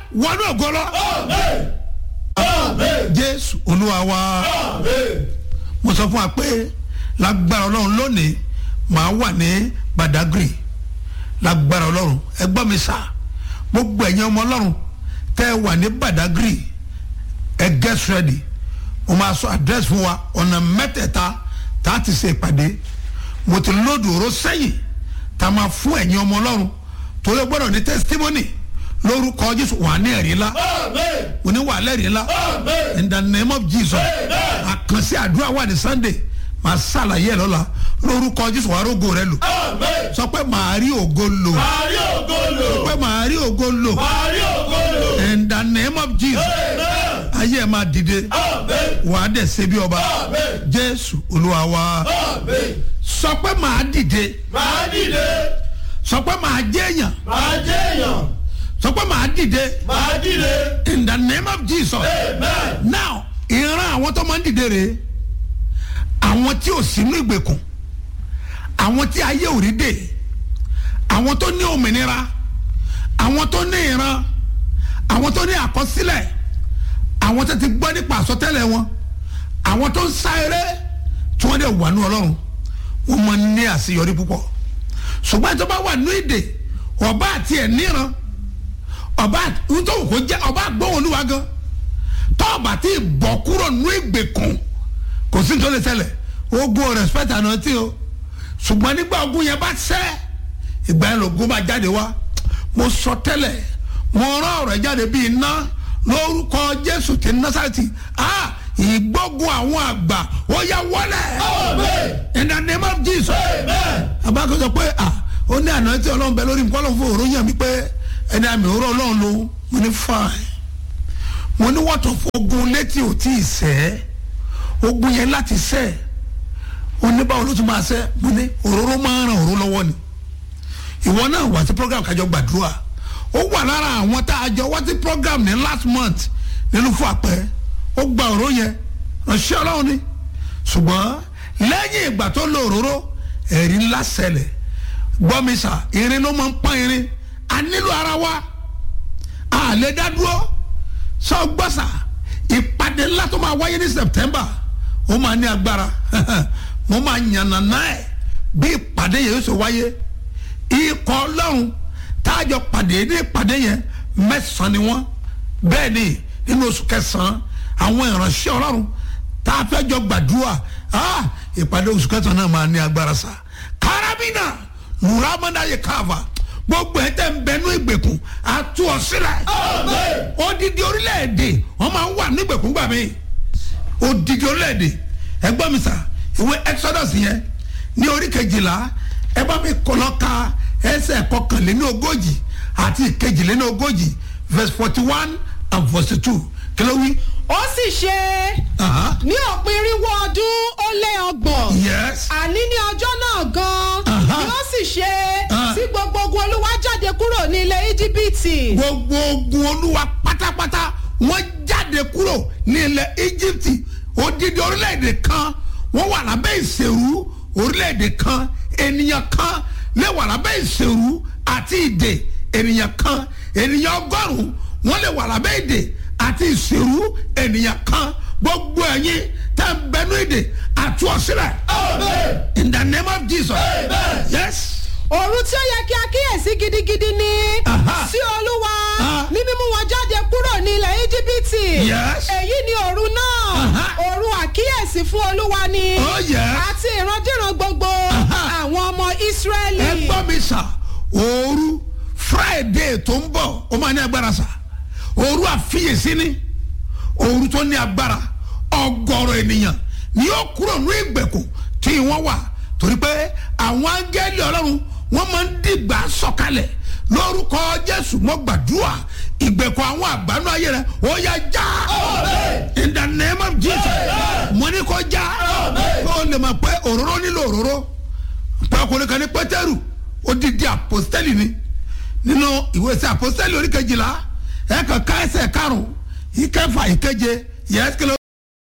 wọnú ògo lọ jésù olúwa wa mo sọ fún wa pé lágbára ọlọ́run lónìí màá wà ní badagry lágbára ọlọ́run ẹ gbọ́ mi sá gbogbo ẹ̀yin ọmọ ọlọ́run tẹ́ ẹ wà ní badagry ẹ get ready mo máa sọ address fún wa ọ̀nà mẹ́tẹ̀ẹ̀ta tá a ti ṣe ìpàdé mo ti lóòdù oró sẹ́yìn tá a máa fún ẹ̀yin ọmọ ọlọ́run torí gbọ́dọ̀ ní testimony lórúkọ jésù wà ní ẹ̀rí ńlá mo ní wà lẹ́rìí ńlá in the name of jesus àkànṣe àdúrà wà ní sunday màá ṣàlàyé ẹ̀ lọ́la lórúkọ jésù wàá rógo rẹ lò sọ pé màá rí ògo lò Màrí ògo lò. sọ pé màá rí ògo lò Màrí ògo lò. in the name of jesus Amen. ayé ẹ̀ máa dìde Amen. wàá dẹ̀ ṣe bí ọba Amen. jésù olúwa wa Amen. sọ pé màá dìde Màá dìde. sọ pé màá jẹ́ èèyàn Màá jẹ́ èèyàn. sọ pé màá dìde Màá dìde. in the name of jesus Amen. now ìran àwọn tó máa ń dìde rèé àwọn tí ò sínú ìgbèkùn àwọn tí ayé ò rí dè àwọn tó ní òmìnira àwọn tó ní ìran àwọn tó ní àkọsílẹ̀ àwọn tó ti gbọ́ nípa àsọtẹ́lẹ̀ wọn àwọn tó ń sá eré tí wọ́n dẹ̀ wà ní ọlọ́run wọ́n máa ń ní àṣeyọrí púpọ̀ ṣùgbọ́n tó bá wà ní ìdè ọba àti ẹ̀ níran ọba nítorí kò jẹ́ ọba gbóhùn olúwa gan tọ́ọ̀bà tí bọ̀ kúrò nínú ìgbèkùn kò sí nítorí ṣẹlẹ̀ ogun respect àná tí o ṣùgbọ́n nígbà ogun yẹn bá ṣẹ́ ìgbà yẹn lògùn máa jáde wá mo sọ tẹ́lẹ̀ mo rán ọ̀rọ̀ jáde bíi iná lórúkọ jésù ti násàtì ah ìgbógun àwọn àgbà ó yá wọlé Amen. in the name of jesus Amen. abákan sọ pé ah ó ní àná tí ọlọ́run bẹ lórí nǹkan ọlọ́run fún òró yàn mí pé ẹni àmì òró ọlọ́run ló mo ní fine mo ní wọ́tọ̀ fún ogun létí ò tí ì sẹ́ ogun yẹn láti sẹ́ oníbàwọ̀ ló tún máa sẹ́ mo ní òróró máa ń ran òró lọ́wọ́ ni ìwọ náà wá sí program kájọ gbàdúrà ó wà lára àwọn tá a jọ wá sí program ní last month nínú fún àpẹ ó gba òró yẹn ránṣẹ́ ọlọ́run ni ṣùgbọ́n lẹ́yìn ìgbà tó lo òróró ẹ̀rí ńlá ṣẹlẹ̀ gbọ́mísà irin ló máa ń pọ́n irin a nílò ara wa a lè dá dúró sọ gbọ́sà ìpàdé ńlá tó máa wáyé ní september ó máa ní agbára mo máa yànnàná ẹ̀ bí ìpàdé yẹn yóò ṣe wáyé ikọ̀ ọlọ́run táàjọ pàdé ní ìpàdé yẹn mẹ́sàn-án ni wọ́n bẹ́ẹ̀ ni nínú oṣù kẹsàn-án àwọn ìránṣẹ́ ọlọ́run tá a fẹ́ jọ gbàdúrà ah, ìpàdé oṣù kẹsàn-án náà máa ní agbára sa karabina nuramanda yẹ káfa gbogbo ẹ̀ tẹ́ ń bẹnu ìgbèkùn àtú ọ sílẹ̀ Amen. odidi orílẹ̀-èdè wọ́n máa ń wà nígbèkùn gbà mí odidi orílẹ̀-èdè ẹgbọ́n mi sà ìwé exodus yẹn ní orí kejìlá ẹ bá mi kọ́lọ́ ka ẹsẹ̀ kọkànléní ogójì àti ìkejìléní ogójì verse forty one and forty two kí ló wí. ó sì ṣe Aha. ní òpin irínwó ọdún ó lé ọgbọ̀n yes àní ní ọjọ́ náà gan-an Aha. ni ó sì ṣe Ah. tí gbogbo ogun olúwa jáde kúrò ní ilẹ̀ íjíbítì gbogbo ogun olúwa pátápátá wọ́n jáde kúrò ní ilẹ̀ íjíbítì odidi orílẹ̀-èdè kan wọ́n wà lábẹ́ ìṣèrú orílẹ̀-èdè kan ènìyàn kan lè wà lábẹ́ ìṣèrú àti ìdè ènìyàn kan ènìyàn ọgọ́rùn-ún wọ́n lè wà lábẹ́ ìdè àti ìṣèrú ènìyàn kan gbogbo ẹ̀yin tẹ́ ń bẹnu ìdè àti ọ̀sílẹ̀ Amen. in the name of jesus Amen. yes òru tí ó yẹ kí a kíyèsí gidigidi ni Aha. sí olúwa Ah. ní mímú wọn jáde kúrò ní ilẹ̀ íjíbítì Yes. èyí ni òru náà Aha. òru àkíyèsí fún olúwa ni Oh, yes. àti ìrandíran gbogbo Aha. àwọn ọmọ ísírẹ́lì. ẹ gbọ́ mi sà òru friday tó ń bọ̀ ó máa ní agbára sà òru àfiyèsí ni òru tó ní agbára ọgọ́rọ̀ ènìyàn ni yóò kúrò ní ìgbèkùn tí wọ́n wà torí pé àwọn áńgẹ́lì ọlọ́run wọ́n máa ń dìgbà sọ̀kalẹ̀ lórúkọ jésù mọ́ gbàdúrà ìgbèkùn àwọn àgbánú ayé rẹ ó yá já Amen. in the name of jesus Amen. mo ní kó já Amen. kó o lè mọ̀ pé òróró nílò òróró pé ọkùnrin kan ní pétérù odidi àpòstẹ́lì ni nínú ìwé sí àpòstẹ́lì oríkejìlá ẹ̀ka ká ẹsẹ̀ karùn-ún ìkẹfà ìkeje yẹ́sìkìlẹ̀